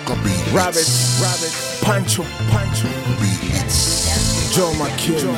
Rabbit, Rabbit, Pancho, Pancho, Joe McKill.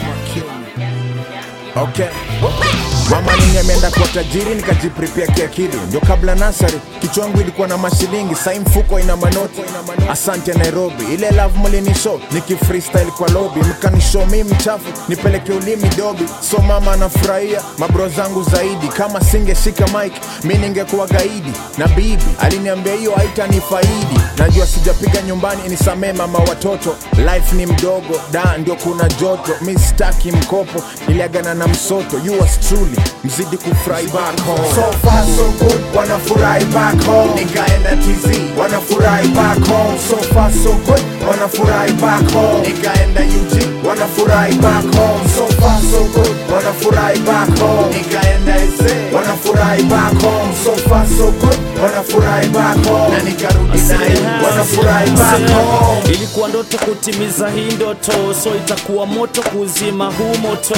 Okay. Mama nini ameenda kwa tajiri nikajiprepare kiakili, ndio kabla nasari kichwa yangu ilikuwa na mashilingi, sai mfuko ina manoti. Asante Nairobi, ile love mlinishow niki freestyle kwa lobby, mkanishow mimi mchafu nipeleke ulimi dobi, so mama anafurahia mabro zangu zaidi. Kama singeshika mic mi ningekuwa gaidi, na bibi aliniambia hiyo haitanifaidi. Najua sijapiga nyumbani, nisamee mama watoto, life ni mdogo da, ndio kuna joto, mi sitaki mkopo, niliagana na msoto, yours truly, mzidi kufurahi back home. So far so good, wanafurahi back home. Nikaenda TZ, wanafurahi back home. So far so good, wanafurahi back home. Nikaenda UG, wanafurahi back home. So far so good, wanafurahi back home. Nikaenda SA, wanafurahi back home. So far so good, wanafurahi back home. Na nikarudi naye, wanafurahi back home. Ilikuwa ndoto kutimiza hii ndoto, so itakuwa moto kuzima huu moto.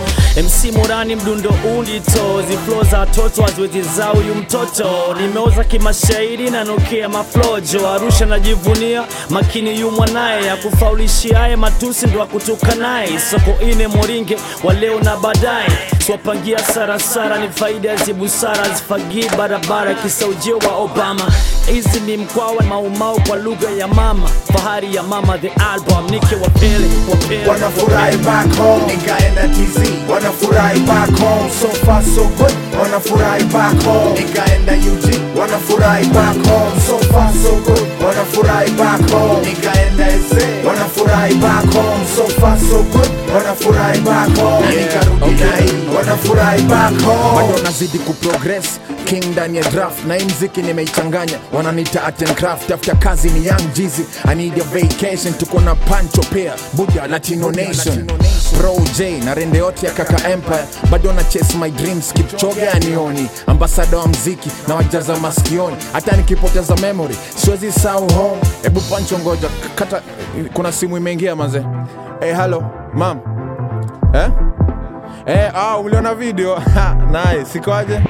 MC Morani mdundo undito, ziflo za toto haziwezi za huyu mtoto. Nimeoza kimashairi na nokea maflojo, Arusha najivunia makini yu mwanaye ya kufaulishiaye matusi ndo akutuka naye. Soko ine moringe wa leo na baadaye, swapangia sarasara ni faida ya busara, zifagii barabara kisaujio wa Obama. Hizi ni mkwawa maumau kwa lugha ya mama, fahari ya mama the album, nike wapele wapele wanafurahi back home nikaenda TZ wanafurahi back home so far so good wanafurahi back home nikaenda UG wanafurahi back home so far so good wanafurahi back home nikaenda SA wanafurahi back home so far so good wanafurahi back home na nikarudi na hii wanafurahi back home bado nazidi kuprogress king ndani ya draft na hii mziki nimeichanganya wananiita art and craft tafuta kazi ni young Jeezy I need a vacation tuko na Pancho Pea Buddha Latino Nation Pro J na rende yote ya kaka Empire bado na chase my dreams Kipchoge anioni ambassador wa mziki na wajaza maskioni hata nikipoteza memory siwezi sahau home hebu Pancho ngoja kata kuna simu imeingia maze hey, hello mam eh Eh, ah, uliona video? Ha, nice. Ikoaje?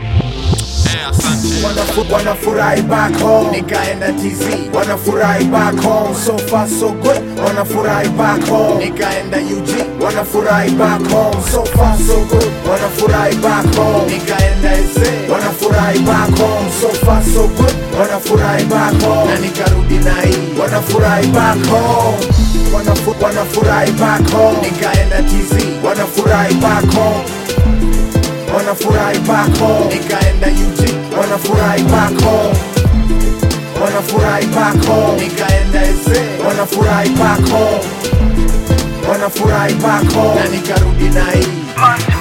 Wanafu- wanafurahi back home nikaenda TZ wanafurahi back home so far so good wanafurahi back home nikaenda UG wanafurahi back home so far so good wanafurahi back home nikaenda SA wanafurahi back home so far so good wanafurahi back home na nikarudi na hii wanafurahi back home Wanafu, wanafurahi back home nikaenda TZ wanafurahi back home wanafurahi back home nikaenda UG wanafurahi back home wanafurahi back home nikaenda SA wanafurahi back home wanafurahi back home na nikarudi na hii